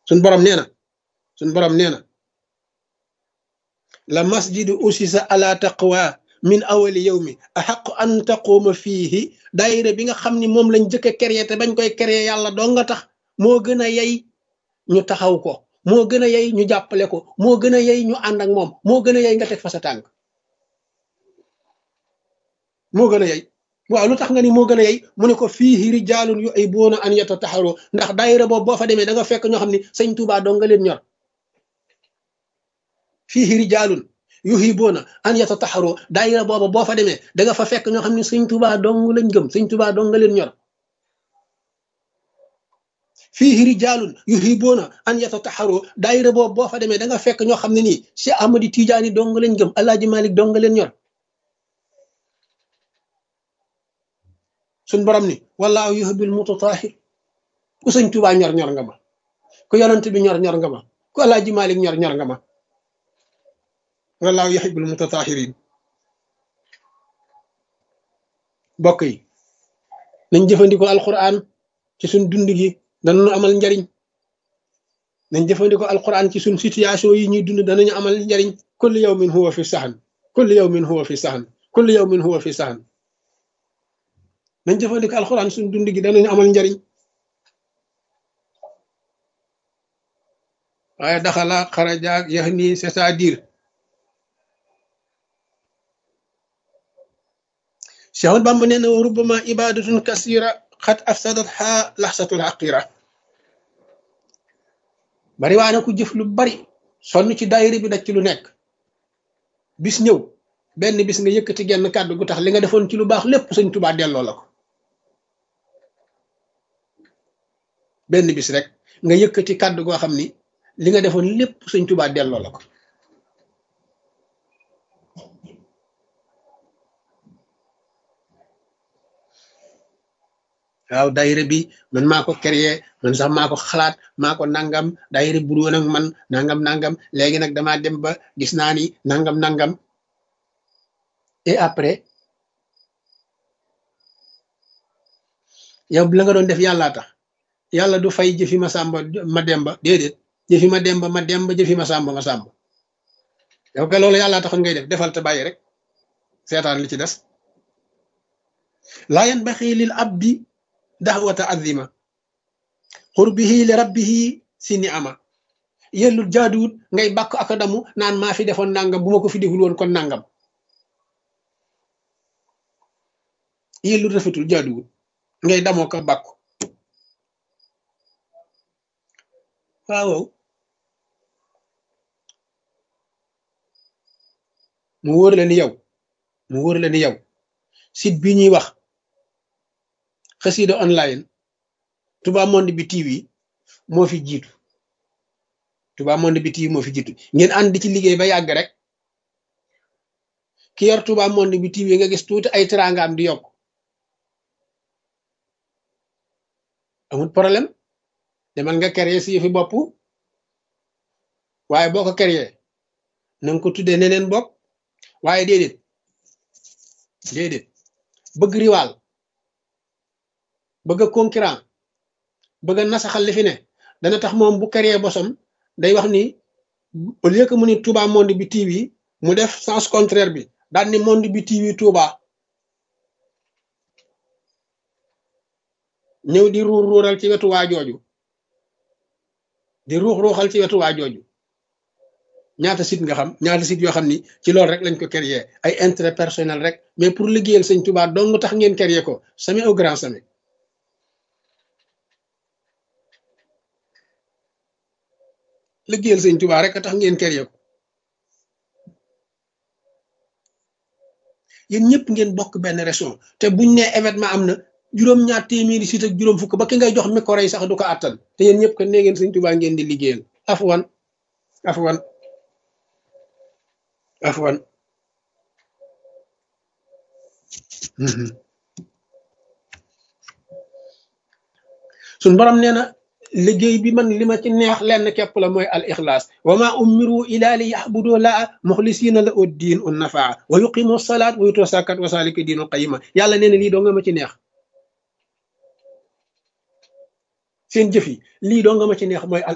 suñ borom nee na suñ borom nee na la masjidu usisa ala taqwa min awali yawmi axaqu an taquuma fiihi daayira bi nga xam ni moom lañ jëkk a créé te bañ koy créé yàlla doo nga tax moo gën a yey ñu taxaw ko moo gën a yey ñu jàppale ko moo gën a yey ñu ànd ak moom moo gën a yey nga teg fa sa tànk moo gën a yey waaw lu tax nga ni moo gën a yey mu ne ko fiihi rijaalun yu ay boona an yata taxaroo ndax daayira boobu boo fa demee da nga fekk ñoo xam ni sëñ Tuubaa doo nga leen ñor fiihi rijaalun yuhibuuna an yatataxaroo daayira booba boo fa demee da nga fa fekk ñoo xam ne sëñ Tuubaa dong lañ gëm sëñ Tuubaa dong nga leen ñor fiihi rijaalun yuhibuuna an yatataxaroo daayira boobu boo fa demee da nga fekk ñoo xam ne nii Cheikh Ahmadi Tijaani dong lañ gëm Alaaji Malik dong nga leen ñor suñ borom ni wallaahu yuhibbul mutatahhir ku sëñ Tuubaa ñor ñor nga ma ku yonent bi ñor ñor nga ma ku Alaaji Malik ñor ñor nga ma wallaahu yuhibbul mutatahhirin bokk yi nañ jëfandikoo alquran ci suñ dund gi danañu amal njariñ nañ jëfandikoo alquran ci suñ situation yi ñuy dund danañu amal njariñ kulli yawmin huwa fi saxan kulli yawmin huwa fi saxan kulli yawmin huwa fi saxan nañ jëfandikoo alquran suñ dund gi danañu amal njariñ waaye daxala xarajaak yax nii c'est-à-dire Seexul Bamba nee na wa rubbama ibadatun kasira xat afsadat xaa laxsatul xaqira bari waa na ku jëf lu bari sonn ci daayira bi daj ci lu nekk bis ñëw benn bis nga yëkkati genn kàddu gu tax li nga defoon ci lu baax lépp sëñ Tuubaa delloo la ko benn bis rek nga yëkkati kàddu goo xam ni li nga defoon lépp sëñ Tuubaa delloo la ko waaw daayira bi man maa ko créé man sax maa ko xalaat maa ko nangam daayira bu woon ak man nangam nangam léegi nag damaa dem ba gis naa ni nangam nangam et après yow la nga doon def yàllaa tax yàlla du fay jëfi ma sàmba ma demba déedéet jëfi ma demba ma demba jëfi ma sàmba ma sàmba yow ka loolu yàllaa taxoon ngay def defal te bàyyi rek seetaan li ci des laa yanbaxi lil abdi daxwata azima xurbihi li rabbihi si ni ama yellul jaaduwut ngay bàkk ak damu naan maa fi defoon nangam bu ma ko fi deful woon kon nangam yellul rafetul jaaduwut ngay damoo ko bàkku waaw mu wóor la ni yow mu wóor la ni yow site bi ñuy wax xasida online Touba Monde bi TV moo fi jiitu Touba Monde bi TV moo fi jiitu ngeen ànd ci liggéey ba yàgg rek ki yor Touba Monde bi TV nga gis tuuti ay teraangaam di yokk amul problème demal nga créer si yëfi bopp waaye boo ko créer na nga ko tuddee neneen bopp waaye déedéet déedéet bëgg riwaal bëgg concurrent bëgg nasaxal li fi ne dana tax moom bu créer bosam day wax ni au lieu que mu ni Touba Monde bi TV mu def sens contraire bi daal ni Monde bi TV Touba ñëw di ruur ruural ci wetu waa jooju di ruux ruuxal ci wetu waa jooju ñaata site nga xam ñaata site yoo xam ni ci loolu rek lañ ko créer ay intérêt personnel rek mais pour liggéeyal sëñ Touba dong tax ngeen créer ko jamais au grand jamais liggéeyal sëñ Touba rek a tax ngeen créer ko yéen ñëpp ngeen bokk benn région te buñ ne événement am na juróom-ñaar téeméeri site ak juróom fukk ba ki ngay jox micro yi sax du ko àttan te yéen ñëpp ko nee ngeen sëñ Touba ngeen di liggéeyal afwan afwan afwan suñ borom nee na liggéey bi man li ma ci neex lenn képp la mooy al ixlaas wa ma umiru ila li yaxbudu laa muxlisina la ud diin un nafaa wa yuqimu salaat wa yutu sakat wa salika diinul qayima yàlla nee na lii doo nga ma ci neex seen jëf yi lii doo nga ma ci neex mooy al